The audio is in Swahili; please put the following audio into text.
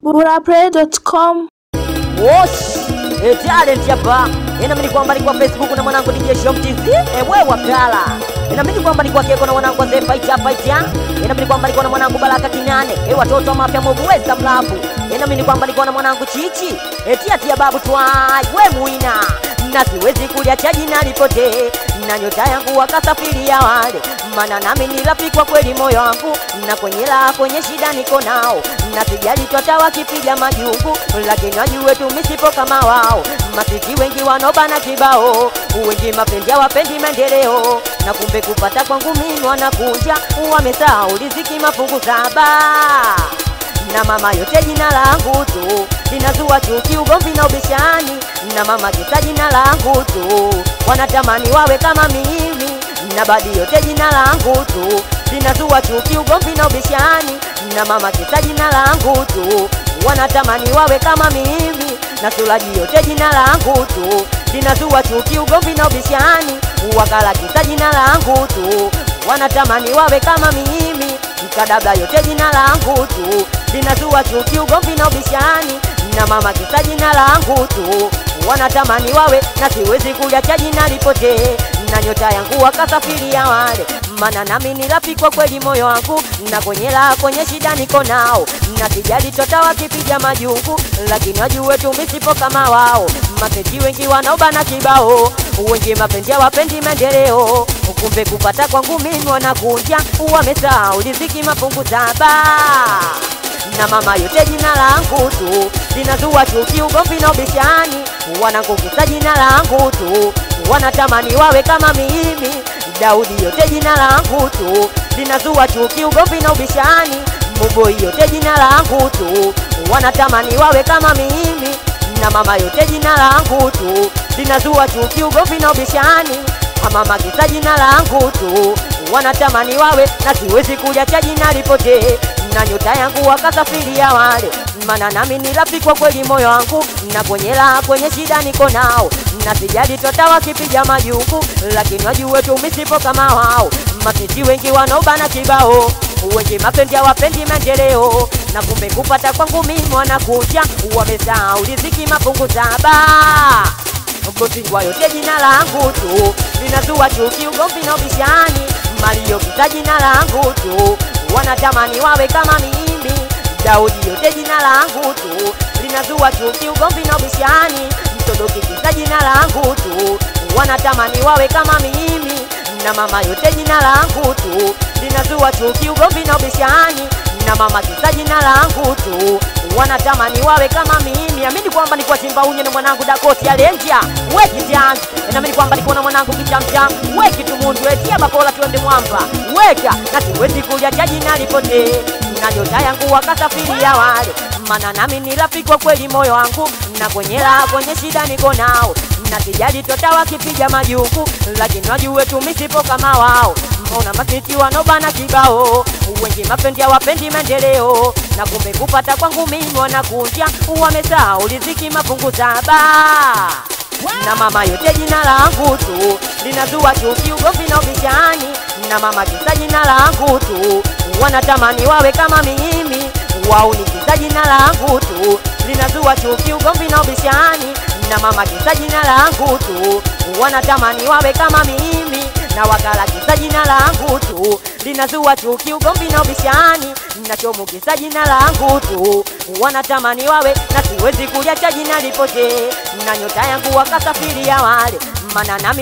burapray.com Wosh, e talent hapa. Inaamini kwamba ni kwa Facebook na mwanangu DJ Shom TZ. Ewe wakala. Inaamini kwamba ni kwa Keko na mwanangu Zee Fighter Fighter. Inaamini kwamba ni kwa na mwanangu Baraka Kinane. E watoto wa mafia mobu weza mlafu. Inaamini kwamba ni kwa na mwanangu Chichi. E tia tia babu twai. We muina. Na siwezi kulia chaji na lipote. Na nyota yangu wakasafiria wale. Mana nami ni rafiki kwa kweli moyo wangu. Na kwenye la kwenye shida niko nao. Na sijali twata wakipiga majungu. Lakini wajue tu misipo kama wao. Masiti wengi wanobana kibao. Wengi mapenzi wapendi maendeleo. Na kumbe kupata kwangu mimi wanakunja. Wamesahau riziki mafungu saba na mama yote jina langu tu linazua chuki, ugomvi na ubishani, na mama kisa jina langu tu wanatamani wawe kama mimi, na badi yote jina langu tu linazua chuki, ugomvi na ubishani, na mama kisa jina langu tu wanatamani wawe kama mimi, na sulaji yote jina langu tu linazua chuki, ugomvi na ubishani, wakala kisa jina langu tu wanatamani wawe kama mimi mkadabla yote jina langu tu linazua chuki, ugomvi na ubishani, na mama kisa jina langu tu wanatamani wawe na siwezi kuliacha jina lipotee, na nyota yangu wakasafiria wale, mana nami ni rafiki kwa kweli moyo wangu, na kwenye la kwenye shida niko nao, na sijali tota wakipiga majungu, lakini wajue tu misipo kama wao, mapenzi wengi wanaobana kibao, wengi mapenzi hawapendi maendeleo, kumbe kupata kwangu mimi wanakunja, wamesahau riziki mafungu saba na mama yote jina langu tu linazua chuki, ugomvi na ubishani, wanangukisa jina langu tu wanatamani wawe kama mimi. Daudi yote jina langu tu linazua chuki, ugomvi na ubishani, Muboi yote jina langu tu wanatamani wawe kama mimi, na mama yote jina langu tu linazua chuki, ugomvi na ubishani, mama kisa jina langu tu wanatamani wawe na siwezi kuliacha jina lipotee na nyota yangu wakasafiria wale, mana nami ni rafiki kwa kweli moyo wangu, na kwenye la kwenye shida niko nao, na sijali tota wakipiga majungu, lakini wajue tu misipo kama wao, mapiti wengi wanaobana kibao wengi mapendi hawapendi maendeleo, na kumbe kupata kwangu mimi wanakuja, wamesahau riziki mafungu saba Botingwa yote jina langu tu linazua chuki, ugomvi na ubishani, Mario kisa jina langu tu wanatamani wawe kama mimi. Daudi yote jina langu tu linazua chuki, ugomvi na ubishani, Mtodoki kisa jina langu tu wanatamani wawe kama mimi, na mama yote jina langu tu linazua chuki, ugomvi na ubishani, na mama kisa jina langu tu wanatamani wawe kama mimi. Amini kwamba nikuwa Simba unye na mwanangu Dakoti Alenja weki jang, naamini kwamba nikuwa na mwanangu Kichamcham weki tumundu etia bakola tuende mwamba weka, na siwezi kuliacha jina lipotee, na nyota yangu wakasafiria wale, mana nami ni rafiki kwa kweli moyo wangu, na kwenye la kwenye shida niko nao, na sijali tota wakipiga majungu, lakini wajue tu misipo kama wao Mbona masiti wanobana kibao, wengi mapendi hawapendi maendeleo, na kumbe kupata kwangu mimi wanakunja, wamesahau riziki mafungu saba na mama yote jina langu tu linazua chuki, ugomvi na ubishani, na mama kisa jina langu tu wanatamani wawe kama mimi, wao ni kisa jina langu tu linazua chuki, ugomvi na ubishani, na mama kisa jina langu tu wanatamani wawe kama mimi na wakala kisa jina langu tu linazua chuki, ugomvi na ubishani, nachomukisa jina langu tu wanatamani wawe na siwezi kuliacha jina lipotee, na nyota yangu wakasafiria wale, mana nami